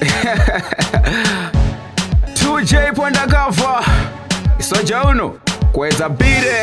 2J Pondakava Isoja uno kweza bire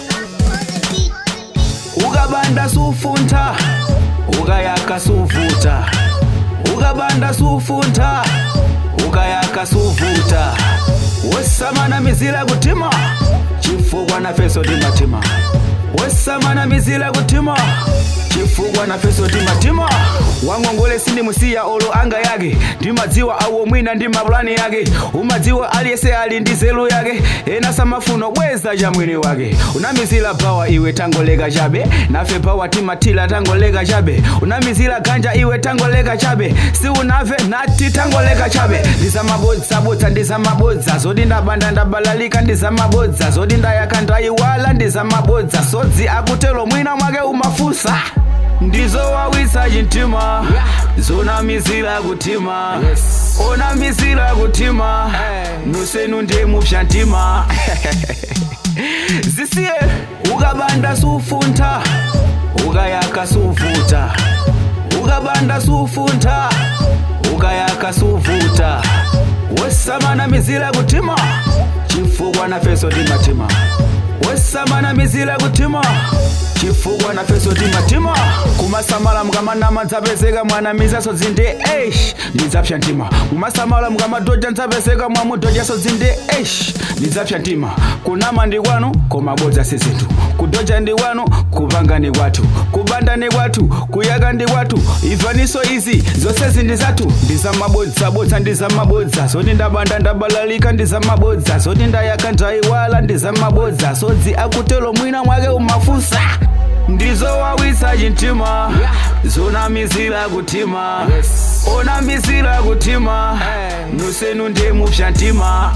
ukabanda sufunta ukayaka suvuta ukabanda sufunta ukayaka suvuta wesamana mizila kutima chifukwa na feso timatima wesamana mizila kutima chifukwa na feso timatima wangongole sindimusiya olo anga yake ndimadziwa awo mwina ndi mapulani yake umadziwa aliyese ali ndi zelu yake ena samafuno bweza cha mwini wake unamizila bawa iwe tangoleka chabe nafe bawa timatila tangoleka chabe unamizila ganja iwe tangoleka chabe si unave nati tangoleka chabe ndizamabodza-bodza ndizamabodza zoti ndabanda ndabalalika ndizamabodza zoti ndayaka ndayiwala ndizamabodza sodzi akutelo mwina mwake umafusa ndizowawisa chintima zonamizila kutima onamizila kutima nusenu ndemupsha ntima zisiye ukabanda sufunta ukayaka suvuta ukabanda sufunta ukayaka suvuta wesamana mizila kutima chifukwa na feso timatima wesamana mizila kutima chifukwa na feso timatima kumasamala mukamanama ndzapezeka mwana mizaso dzinde eish ndidzapsha ntima mumasamala mukamadoja ndzapezeka mwamudojaso dzinde eish ndidzapsha ntima kunama ndi kwanu koma bodza si zinthu kudoja ndi kwanu kupanga ndi kwathu kubanda ndi kwathu kuyaka ndi kwathu imvaniso izi zonsezi ndi zathu ndizamabodza-bodza ndizamabodza zoti ndabanda ndabalalika ndizamabodza zoti ndayaka ndayiwala ndizamabodza sodzi akutelo mwina mwake umafusa ndizowawisa chintima zonamizila kutima onamizila kutima nusenu ndemupsha ntima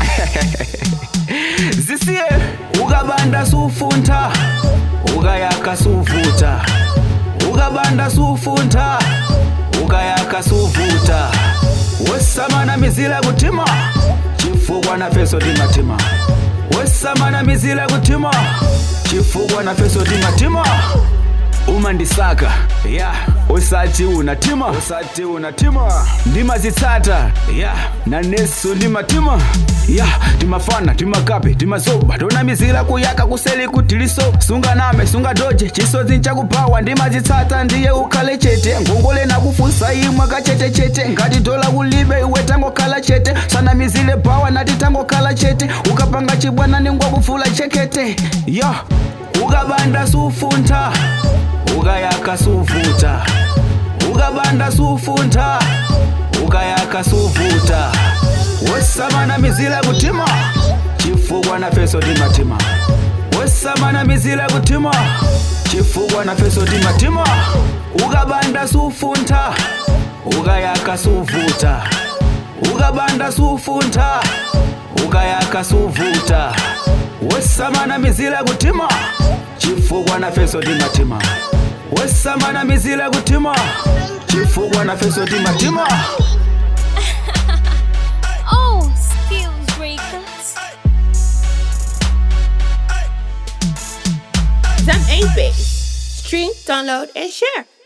zisiye ukabanda sufunta ukayaka suvuta ukabanda sufunta ukayaka suvuta wesamana mizila kutima chifukwa na feso timatima wesamana mizila kutima chifukwa na feso timatima umandisaka ya usati unatima usati unatima ndimazitsata ya na neso ndimatima ya timafana timakape timazoba tonamizila kuyaka kuseli kutiliso sunganame sungadoje chisodzi nchakupawa ndimazitsata ndiye ukhale chete ngongole nakufusa imwe kachetechete ngati dola kulibe iwe tangokhala chete sanamizile pawa nati tangokhala chete ukapanga chibwana ningwakufula chekete ya ukabanda sufunta ukayaka suvuta ukabanda sufunta ukayaka suvuta wesamana mizila kutima chifukwa na feso timatima wesamana mizila kutima chifukwa na feso timatima ukabanda sufunta ukayaka suvuta ukabanda sufunta ukayaka suvuta wesamana mizila kutima chifukwa na feso timatima wesamana mizila kutima chifukwa na feso timatima Oh, skills records. Zam 8 Base. Stream, download, and share.